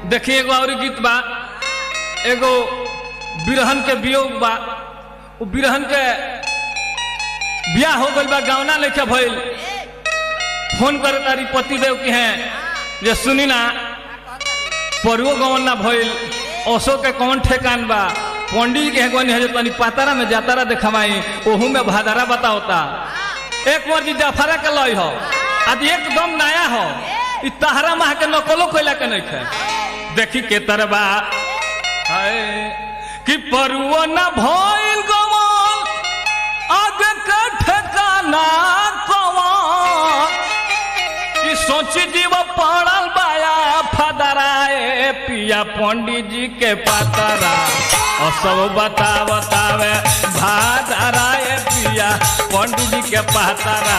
देखिए एगो और गीत बा एगो बिरहन के वियोग बा उ बिरहन के बियाह हो गइल बा गावना लेके भइल फोन करे तारी पति देव के हैं जे सुनी ना परुओ गवन ना भइल ओसो के कौन ठेकान बा पंडित जी के गवन है जो तनी पातारा में जातारा देखमाई ओहू में भादारा बताओता एक बार जी जाफरा के लई हो आज एकदम नया हो इ तहरा माह के नकलो कोइला के नहीं खे देखी के तरबा हाय कि परुओ ना भइल गवन आगे के ठेकाना कवन कि सोची जीव पड़ल बाया फदराए पिया पंडित जी के पातरा और सब बता बतावे भादराए पिया पंडित जी के पातरा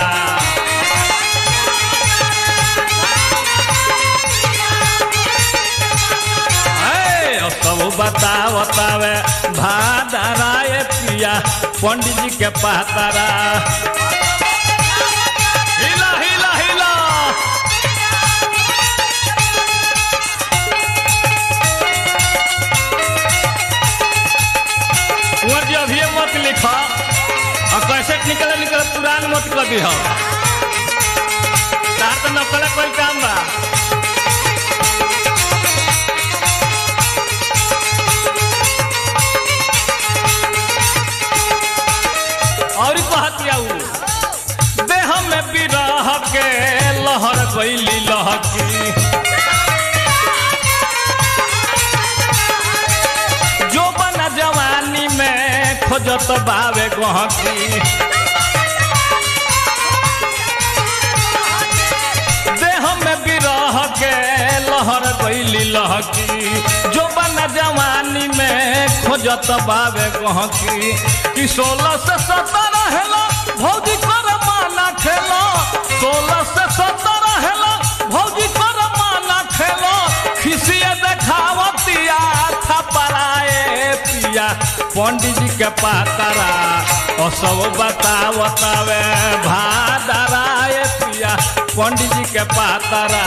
ऐ, और सब बता बतावे भादराए पिया पंडित जी के पातरा हिला हिला हिला कुंवर जी अभी मत लिखा और कैसे निकले निकले पुरान मत कर दी तार तो नकल कोई काम बा और कहतिया उ देह में बिरह के लहर गईली लहकी जो बना जवानी में खोजत बावे गहकी देह में बिरह के लहर गईली लहकी जो बना जवानी में खोजत बावे गहकी कि सोलह से सत्रह हेलो भौजी कर माना खेलो सोलह से सत्रह हेलो भौजी कर माना खेलो खिसिए देखावतिया था पराए पिया पंडित जी के पातरा और सब बतावतावे भादराए पिया पंडित जी के पातरा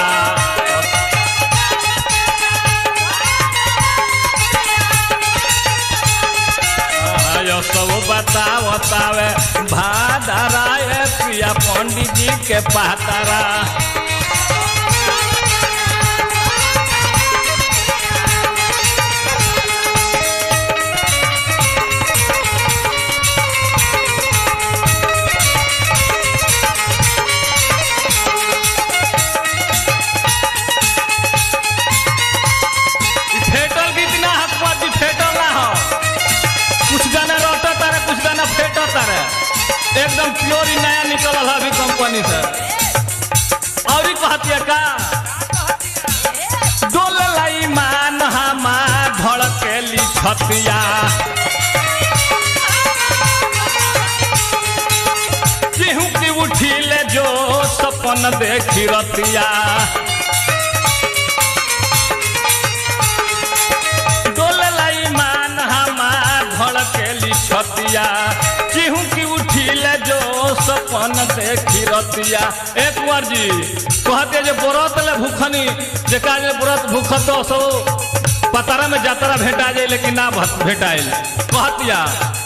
आयो सब बतावतावे भादराए पिया पंडित जी के पातरा इ फेटल गीत ना हकवा जी फेटल ना हो कुछ गाना रोटा तारे कुछ गाना फेटा तारे एकदम प्योर ही नया निकलल है अभी कंपनी से और ही कहतिया का डोल लाई मान हमा धड़केली छतिया केहू की उठिले जो सपन देखी रतिया डोललाई मान हमार धड़केली छतिया चिहू की उठिले जो सपन देखी रतिया एक बार जी कहते जे व्रत ले भूखनी जे का जे व्रत भूखत सो पतारा में जातरा भेटा जाए लेकिन ना भत- भेटाइल कहतिया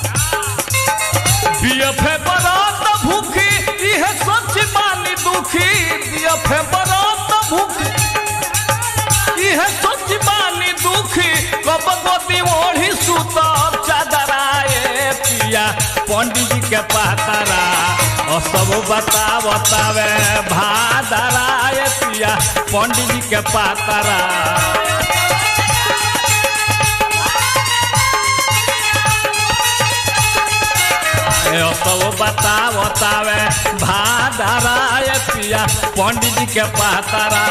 बीएफए व्रत भूखी इहे सच मानी दुखी बीएफए व्रत भूखी इहे सोच बानी दुखी कब गोदी ओढ़ी सुतब चादराए पिया पंडित जी के पातरा और सब बता बतावे भादराए पिया पंडित जी के पातरा ए, सब बता बतावे भादराए पिया पंडित जी के पातरा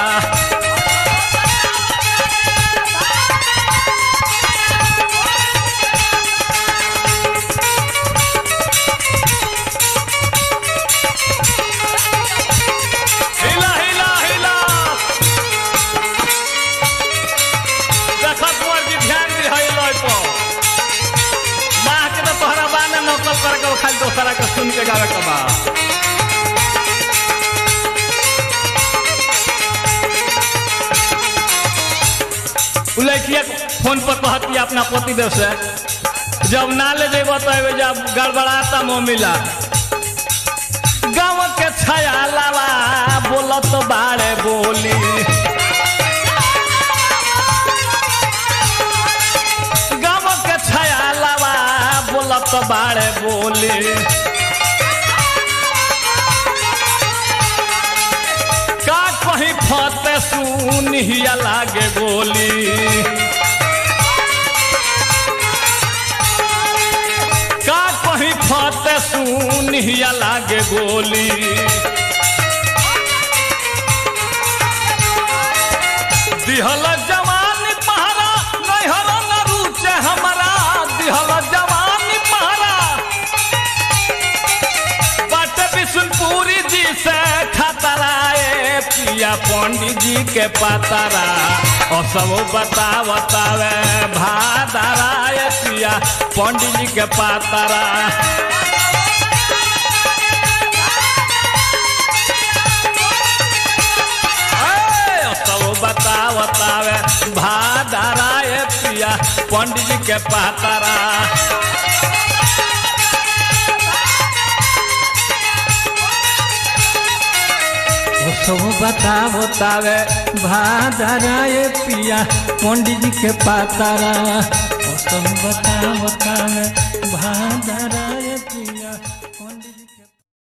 हिला हिला हिला देखा कुंवर जी ध्यान दी है लय पर माँ के तो तोहरा बाने नकल करके खाली दोसरा के सुन के गावे के बा उ लड़किया फोन पर कहती अपना पतिदेव से जब ना ले जेब तो जब गड़बड़ाता मोह मिला गाँव के छाया लावा बोलत बाड़े बोली गाँव के छाया लावा बोलत बाड़े बोली का कहीं फते सुनिया लागे बोली का कहीं फते सुनिया लागे बोली दिहल जवानी पहरा नैहर न रुचे हमारा दिहल जवानी पहरा बट बिशुनपुरी जी से खतराए पिया पंडित जी के पतरा और सब बता बतावे भादराए पिया पंडित जी के पतरा ए, सब बता बतावे भादराए पिया पंडित जी के पतरा वो सब बता बतावे भादराए पिया पंडित जी के पातारा वो सब बता बतावे भादराए